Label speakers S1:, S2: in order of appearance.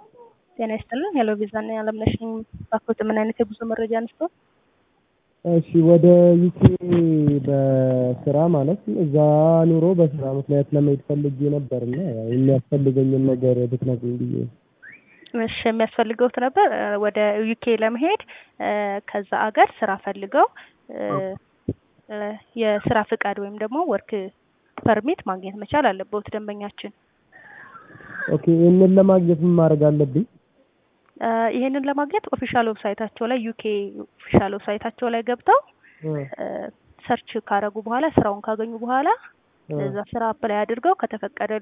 S1: ጤና ይስጥልን። ሄሎ ቪዛ እና አለምነሽ ነኝ። ባክዎት ምን አይነት የጉዞ መረጃ አንስቶ?
S2: እሺ ወደ ዩኬ በስራ ማለት እዛ ኑሮ በስራ ምክንያት ለመሄድ ፈልጌ ነበር እና ያው የሚያስፈልገኝን ነገር ብትነግሩኝ ብዬ ነው።
S1: እሺ የሚያስፈልገውት ነበር እ ወደ ዩኬ ለመሄድ እ ከዛ አገር ስራ ፈልገው እ እ የስራ ፍቃድ ወይም ደግሞ ወርክ ፐርሚት ማግኘት መቻል አለበት ደንበኛችን።
S2: ኦኬ ይህንን ለማግኘት ምን ማድረግ አለብኝ?
S1: እ ይሄንን ለማግኘት ኦፊሻል ዌብሳይታቸው ላይ ዩኬ ኦፊሻል ዌብሳይታቸው ላይ ገብተው
S2: እ
S1: እ ሰርች ካረጉ በኋላ ስራውን ካገኙ በኋላ
S2: እ
S1: እዛ ስራ አፕላይ አድርገው ከተፈቀደ